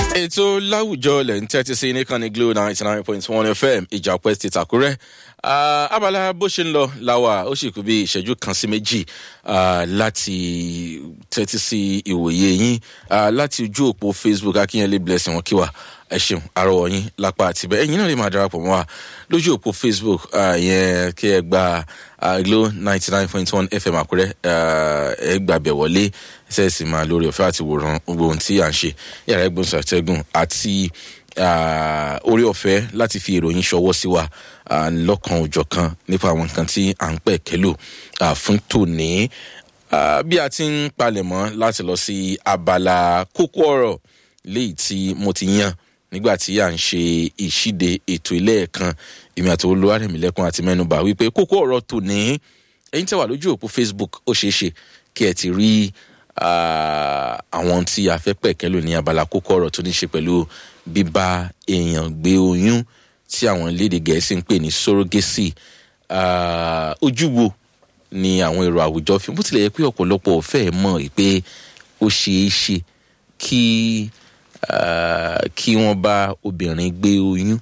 ètò láwùjọ lẹ̀ ń tẹ́tí sí ní kan ní glo ninety nine point one fm ìjà pẹ́ ti tàkúrẹ́ abala bó ṣe ń lọ láwa ó sì kú bí ìṣẹ́jú kan sí méjì láti tẹ́tí sí ìwòye yín láti ojú òpó facebook akínyẹlé blessing wọn kí wa ẹ ṣeun àrọwọ yín lápá àtibẹ ẹyin náà lè máa darapọ̀ mọ́ wa lójú òpó facebook yẹn kí ẹ gba glo ninety nine point one fm àkúrẹ́ ẹ gbàbẹ̀ wọlé ṣẹ́ẹ̀sì máa lórí ọ̀fẹ́ àti wòran gbogbo ohun tí à ń ṣe yàrá ẹgbẹ́ ṣàtẹ́gùn àti orí ọ̀fẹ́ láti fi ìròyìn ṣọwọ́ sí wa lọ́kan òjọ̀ kan nípa àwọn nǹkan tí à ń pẹ̀ kẹ́lò fún tòní bí a ti ń palẹ̀mọ́ láti lọ sí abala kókó ọ̀rọ̀ léyìí tí mo ti yàn nígbà tí à ń ṣe ìṣíde ètò ilé ẹ̀kan èmi àti olúwarẹ̀mílẹ́kùn àti mẹ́nuba wípé kókó ọ̀rọ̀ tòní ẹ̀yin tẹ́wà lójú òpó facebook ó ṣeé ṣe kí ẹ ti rí àwọn tí a fẹ́ pẹ̀kẹ́ lò ní abala kókó ọ̀rọ̀ tó ní ṣe pẹ̀lú bíbá èèyàn gbé oyún tí àwọn léde gẹ̀ẹ́sì ń pè ní surrogacy ojú wo ni àwọn èrò àwùjọ fi bó tilẹ̀ yẹ pé ọ̀pọ̀lọpọ̀ fẹ́ mọ̀ pé ó ṣeé ṣe kí kí wọ́n bá obìnrin gbé oyún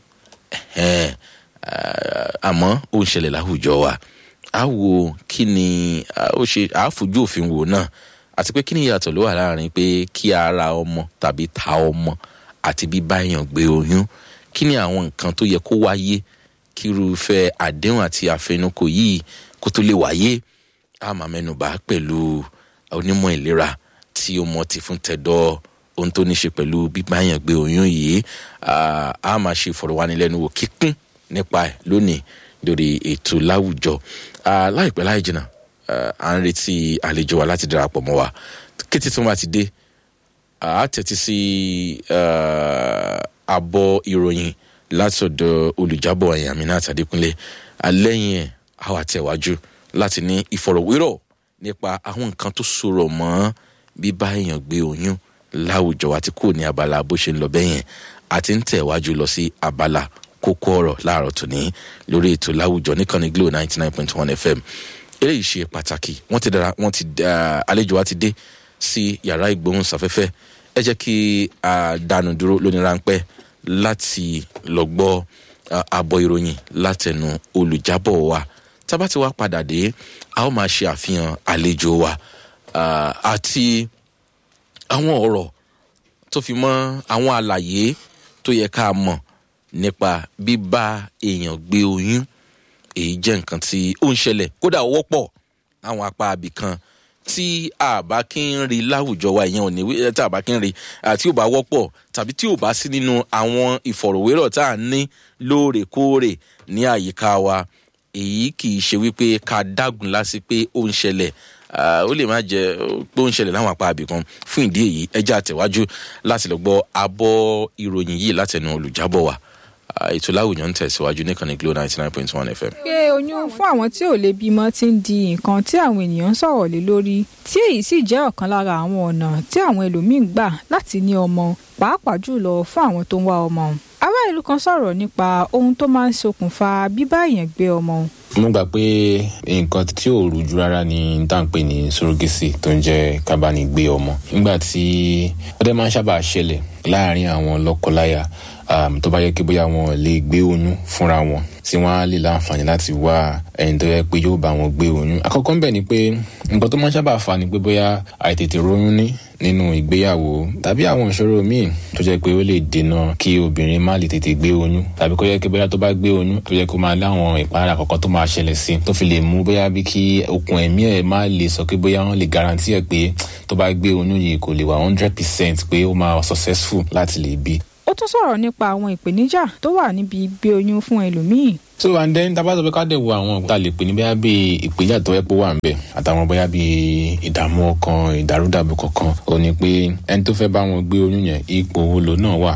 àmọ́ ó ń ṣẹlẹ̀ láwùjọ wa a wo kí ni ó ṣe àáfojú òfin wò náà àti pé kí ni ìyàtọ̀ ló wà láàrin pé kí ara ọmọ tàbí ta ọmọ àti bíbá èèyàn gbé oyún kí ni àwọn nǹkan tó yẹ kó wáyé kírúfẹ́ àdéhùn àti àfẹnukò yìí kó tó lè wáyé a máa mẹ́nuba pẹ̀lú onímọ̀ ìlera tí ó mọ̀ ti fún tẹ̀dọ̀ ohun tó ní ṣe pẹ̀lú bíbá èèyàn gbé oyún yìí a máa ṣe ìfọ̀rọ̀wánilẹ́nuwò kíkún nípa ẹ̀ lónìí lórí ètò láwùjọ láìpẹ́ láì jìnnà à ń retí àlejò wa láti darapọ̀ mọ́ wa kété tí wọ́n bá ti dé a tẹ̀tí sí àbọ̀ ìròyìn látọ̀dọ̀ olùjábọ̀ ẹ̀yìn àmì náà tàdékúnlé alẹ́yìn ẹ̀ a wà tẹ̀wájú láti ní ìfọ̀rọ̀wérọ̀ nípa àwọn nǹkan tó sọ̀rọ̀ mọ́ bíbá èèyàn gbé oyún láwùjọ àti kò ní abala bó ṣe ń lọ bẹ́yẹn àti ń tẹ̀wájú lọ sí abala kókó ọ̀rọ̀ láàárọ̀ tòní lórí ètò láwùjọ níkànnì glo ninety nine point one fm eléyìí ṣe pàtàkì wọ́n ti dára wọ́n ti àlejò wa ti dé sí yàrá ìgbóhùnsáfẹ́fẹ́ ẹ jẹ́ kí a dánu dúró lóní ráńpẹ́ láti lọ gbọ́ àbọ̀ ìròyìn látẹnu olùjábọ̀ wa tábà tí wàá padà dé a ó máa ṣe àfihàn àlejò wa àti àwọn ọ̀rọ̀ tó fi mọ́ àwọn àlàyé tó yẹ ká mọ̀ nípa bíbá èèyàn gbé oyún èyí jẹ́ nǹkan tí ó ń ṣẹlẹ̀ kódà ó wọ́pọ̀ àwọn apá abì kan tí àbá kí ń rí láwùjọ wa ìyẹn ò ní tí àbá kí ń rí tí ò bá wọ́pọ̀ tàbí tí ò bá sí nínú àwọn ìfọ̀rọ̀wérọ̀ tá à ń ní lóòrèkóòrè ní àyíká wa èyí kì í ṣe wípé ká dágun lásì pé ó ń ṣẹlẹ̀ ó lè má jẹ pé ó ń ṣẹlẹ̀ láwọn apá abì kan fún ìdí èyí ẹjẹ́ àtẹ̀wájú láti lọ gbọ́ abọ́ ìròyìn yìí látẹnu olùjábọ̀ wa ètò láwùjọ ń tẹ̀síwájú nìkan ní glo ninety nine point one fm. pé oyún fún àwọn tí ò lè bímọ ti ń di nǹkan tí àwọn ènìyàn ń sọ̀rọ̀ lé lórí tí èyí sì jẹ́ ọ̀kan lára àwọn ọ̀nà tí àwọn ẹlòmíín gbà láti ní ọmọ pàápàá jùlọ fún àwọn tó ń wá ọmọ. ará ìlú kan sọ̀rọ̀ nípa ohun tó máa ń ṣokùnfà bíbá èèyàn gbé ọmọ. mo gbà pé nǹkan tí ò rújú rárá ni tá à ń pè ní surrogacy tó ń jẹ́ kábàánigbé ọmọ nígbà tí ó dẹ́ máa ń sábà ṣẹlẹ̀ láàárín àwọn lọ́kọláya um, tó bá yẹ kí bóyá wọn lè gbé oyún fúnra wọn tí wọn á lè láǹfààní láti wá ẹni tó yẹ pé yóò bá wọn gbé oyún àkọ́kọ́ ń bẹ̀ ni pé nǹkan tó máa ń sábà fà ni pé bóyá àìtètè róyún ní nínú ìgbéyàwó tàbí àwọn ìṣòro míì tó jẹ́ pé ó lè dènà kí obìnrin má lè tètè gbé oyún tàbí kó yẹ kí bóyá tó bá gbé oyún tó yẹ kó máa láwọn ìpara àkọ́kọ́ tó máa ṣẹlẹ̀ sí tó fi lè mú bóyá bí kí okùn ẹ̀mí ẹ̀ má lè sọ pé bóyá wọ́n lè garanti ẹ̀ pé tó bá gbé oyún yìí kò lè wà hundred percent pé ó máa successful láti lè bí ó tún sọ̀rọ̀ nípa àwọn ìpèníjà tó wà níbi gbé oyún fún ẹlòmíì. so and then tá a bá sọ pé ká dẹ̀ wo àwọn tá a lè pè ní bóyá bíi ìpèníjà tó yẹ pé wà ń bẹ̀ àtàwọn bóyá bíi ìdààmú ọkàn ìdàrúdàbò kankan ò ní pé ẹni tó fẹ́ bá wọn gbé oyún yẹn ipò wo lò náà wà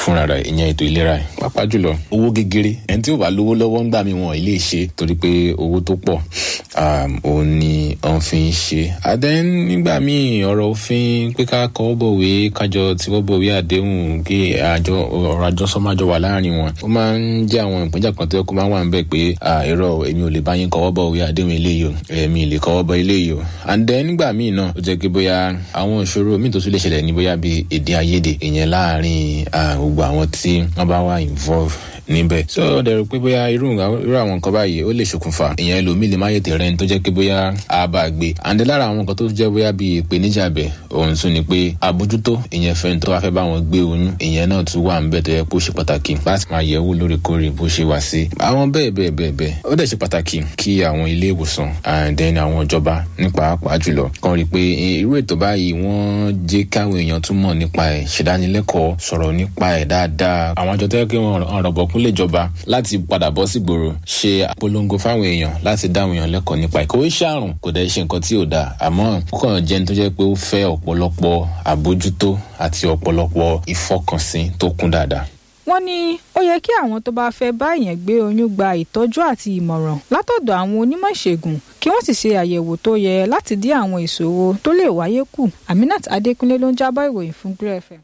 fúnra rẹ̀ ìyẹn ètò ìlera ẹ̀ pàápàá jùlọ owó gegere ẹni tí ò bá lówó lọ́wọ́ ń gbà mí wọn ilé ṣe torí pé owó tó pọ̀ òun ni wọ́n fi ń ṣe àdẹ́n nígbà míì ọ̀rọ̀ òfin pé ká kọ́ bọ̀wé kájọ tí wọ́n bọ̀wé àdéhùn kí àjọ ọ̀rọ̀ àjọsọ máa jọ wà láàrin wọn ó máa ń jẹ́ àwọn ìpínjà kan tó yẹ kó máa wà ń bẹ̀ pé ẹ̀rọ èmi ò lè bá yín kọ́wọ́ bọ̀wé àdéhùn eléyìí o èmi ì lè kọ́wọ́ bọ̀ eléyìí o àdẹ́n nígbà míì náà ó jẹ́ pé bóyá àwọn ìṣòro míì tó tún lè ṣẹlẹ̀ ní bóyá bíi èdè àìyedè ìyẹn láàrin gbogbo àwọn tí wọ́n bá wà involve níbẹ̀. so ó dẹ̀rù pé bóyá irú irú àwọn nǹkan báyìí ó lè ṣokùnfà ìyẹn ẹlòmíì lè má yètè rẹ̀ ní tó jẹ́ pé bóyá a bá gbé. àǹdẹ lára àwọn nǹkan tó jẹ́ bóyá bíi ìpèníjà bẹ̀ òun tún ni pé àbójútó ìyẹn fẹ́ tó wá fẹ́ bá wọn gbé oyún ìyẹn náà tún wà níbẹ̀ tó yẹ kó ṣe pàtàkì láti máa yẹ̀ wò lóòrèkóòrè bó ṣe wà sí. àwọn bẹ́ẹ̀ bẹ́ẹ̀ bẹ́ẹ̀ bẹ́ẹ̀ ó dẹ̀ ṣe pàtàkì kí àwọn ilé ìwòsàn àǹdẹ́ni àwọn ìjọba nípa pàápàá jùlọ kan rí i pé irú ètò báyìí wọ́n jẹ́ káwọn èèyàn tún mọ̀ nípa ẹ̀ ṣèdánilẹ́kọ̀ọ́ sọ̀rọ̀ nípa ẹ̀ dáadáa àwọn àjọ tó yẹ kí wọ́n rọ̀bọ̀kún lè jọba láti padà bọ́ sígboro ṣe àpolongo fáwọn èèyàn láti dáwọn èèyàn lẹ́kọ̀ọ́ nípa ẹ̀ kò í ṣàrùn kò dẹ̀ ṣe nǹkan tí ò dáa àmọ́ ó kàn jẹ́ ní tó jẹ́ pé ó fẹ́ ọ̀pọ̀lọpọ̀ àbójútó àti ọ̀pọ̀lọpọ̀ ìfọkànsìn tó kún dáadáa wọ́n ní ó yẹ kí àwọn tó bá fẹ́ bá èèyàn gbé oyún gba ìtọ́jú àti ìmọ̀ràn látọ̀dọ̀ àwọn onímọ̀ ìṣègùn kí wọ́n sì ṣe àyẹ̀wò tó yẹ láti dín àwọn ìṣòro tó lè wáyé kù Aminat Adékúnlé ló ń jábọ̀ ìròyìn fún Glo FM.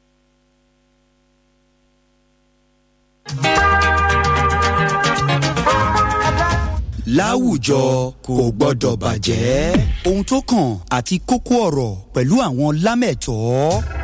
láwùjọ kò gbọ́dọ̀ bàjẹ́ ohun tó kàn àti kókó ọ̀rọ̀ pẹ̀lú àwọn lámẹ̀tọ́